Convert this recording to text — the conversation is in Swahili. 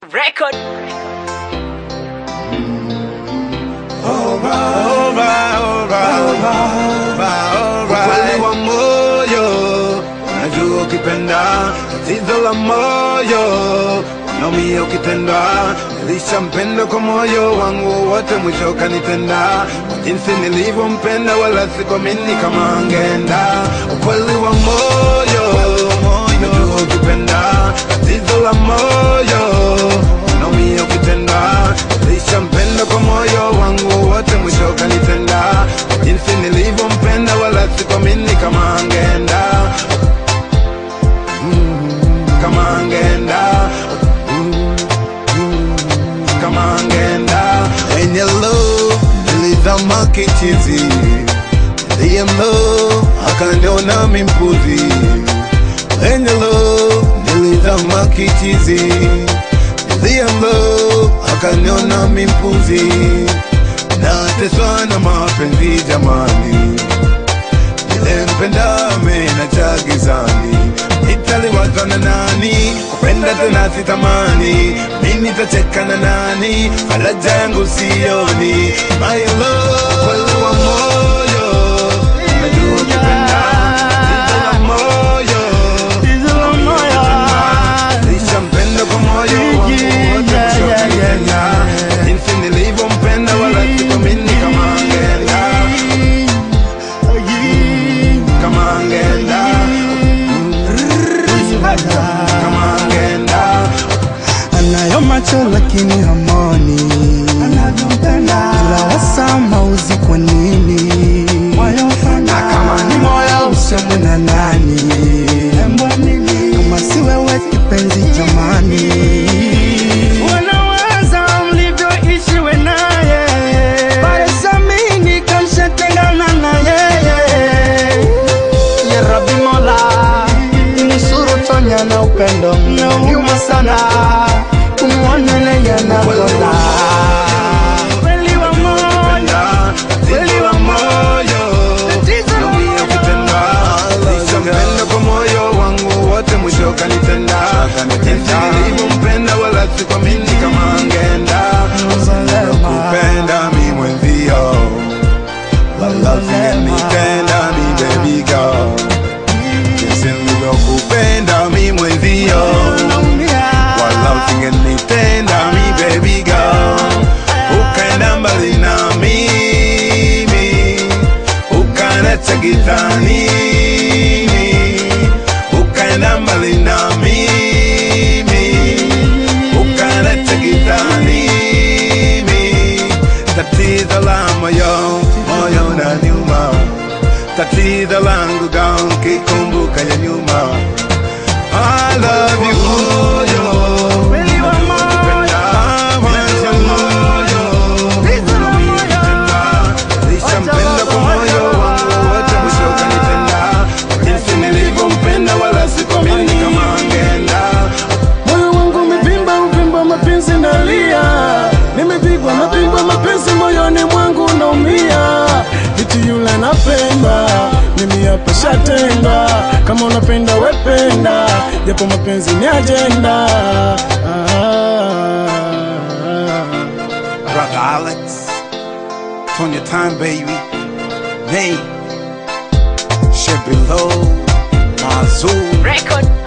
Record. Ukweli wa moyo unajua ukipenda tatizo la moyo naumia ukitenda nilisha mpenda kwa moyo wangu wote mwisho kanitenda kwa jinsi nilivyompenda wala sikomini kama angenda ukweli wa moyo unajua ukipenda tatizo la moyo naumia ukitenda nilisha mpenda kwa moyo wangu wote mwisho kanitenda kwa jinsi nilivyompenda wala sikomini kama angenda kama angenda kama angenda wenye love nilizama kichizi ndiye mlo akaniona mimpuzi wenye love nilizama kichizi ndiye mlo akaniona mimpuzi nateswa na mapenzi jamani nilempenda mena cha gizani nitaliwazwa na nani kupenda tena sitamani mi nitacheka na nani faraja yangu sioni my love kweli wa moyo najua ukipenda tatizo la moyo Nishampenda kwa moyo wangu wote mwisho kanitenda jinsi nilivyompenda wala sikumini kama angenda kama angenda kama angenda anayo macho lakini hamoni, ila wasama uzi kwa nini? Na kama ni moyo usemwe na nani? Kama si wewe kipenzi jamani, wanawaza mlivyoishi we naye, bado samini kamshatengana na yeye ya Rabbi Mola, nusuru tonya na upendo mnauma sana kumwona naye anakonda kweli wa moyo, kweli wa moyo tatizo la Naumia ukitenda Nishampenda kwa moyo wangu wote mwisho kanitenda jinsi nilivyompenda wala sikwamini kama angenda kupenda mi mwenzio wala singenitenda mi baby girl jinsi nilivyokupenda mi mwenzio wala usingenitenda mi baby girl ukaenda mbali na mimi ukanacha gizani ukaenda mbali na mimi ukanacha gizani tatizo la moyo moyo na nyuma tatizo langu gao kikumbuka ya nyuma I love you moyo Kweli wa moyo, Nishampenda kwa moyo wangu wote mwisho kanitenda jinsi nilivyompenda wala sikomini kama angenda moyo wangu umevimba uvimba mapenzi nalia, nimepigwa mapigwa mapenzi moyoni mwangu naumia, iti yule napenda mimi hapa shatenda, kama unapenda wependa, japo mapenzi ni ajenda ah. Brother Alex it's on your time baby Name Shit below Mazoo Record.